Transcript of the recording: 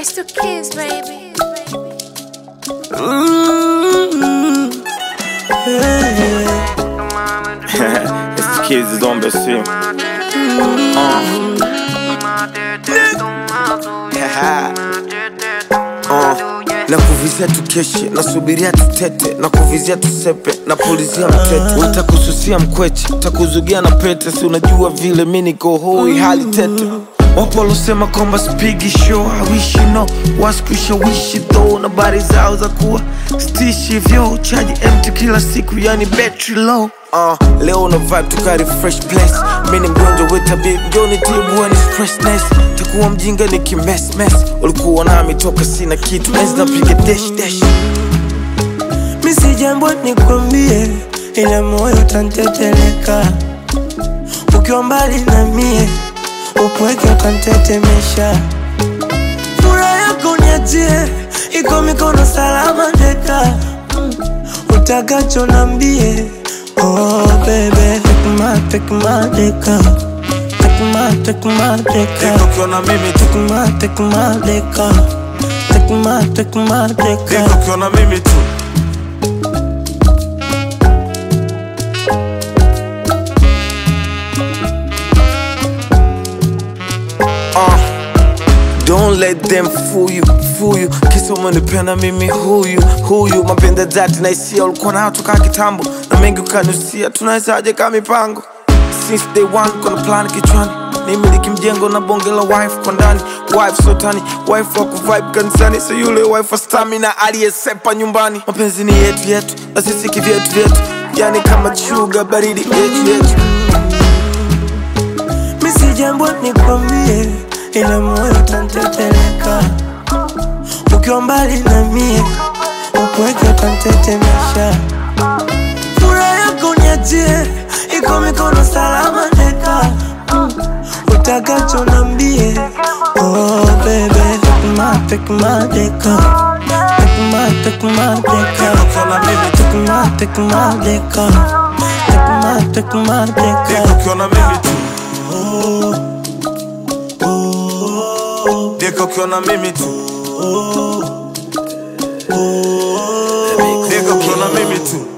It's the kids, baby. it's the kids is on Brazil. na kuvizia tukeshe nasubiria tutete na kuvizia tusepe na pulizia mtete utakususia mkweche takuzugia na pete si unajua vile mi niko hoi hali tete wapo walosema kwamba spigi show hawishi no waskushawishi tho na bari zao za kuwa stishi vyo chaji empty kila siku yani battery low Uh, leo una vibe tukari fresh place mi ni mgonjwa wetabib njoni tibu ni stressness takuwa mjinga ni kimesmes ulikuwa nami toka sina kitu enzi napiga dash dash misi jambo nikwambie, ila moyo tanteteleka ukiwa mbali na mie, upweke ukantetemesha. Furaha yako niachie, iko mikono salama deka, utakacho nambie. Oh baby, take my, take my deka, take my, take my deka, Deka ukiwa na mimi tu take my, take my deka, take my, take my deka. Deka ukiwa na mimi tu Uh, Don't let them fool you, fool you Kisa umenipenda mimi huyu, huyu Mapenda dhati na hisia ulikuwa nayo toka kitambo Na mengi ukanusia, tunawezaje kama mipango Since day one, kuna plan kichwani Nimiliki mjengo na bonge la wife kwa ndani Wife sotani, wife wa kuvibe kanisani So yule wife wa stamina aliyesepa nyumbani Mapenzi ni yetu yetu, na sisi kivyetu vyetu Yani kama chuga baridi yetu yetu misi jambo nikwambie, ila moyo tanteteleka ukiwa mbali na mie, upweke ukantetemesha. Furaha yako niachie, iko mikono salama deka, utakacho nambie. Oh baby, take my, take my deka, take my, take my deka, Ukiwa na mimi tu, take my, take my deka, take my, take my deka deka. ukiwa na mimi tu Deka ukiwa na mimi tu Deka ukiwa na mimi tu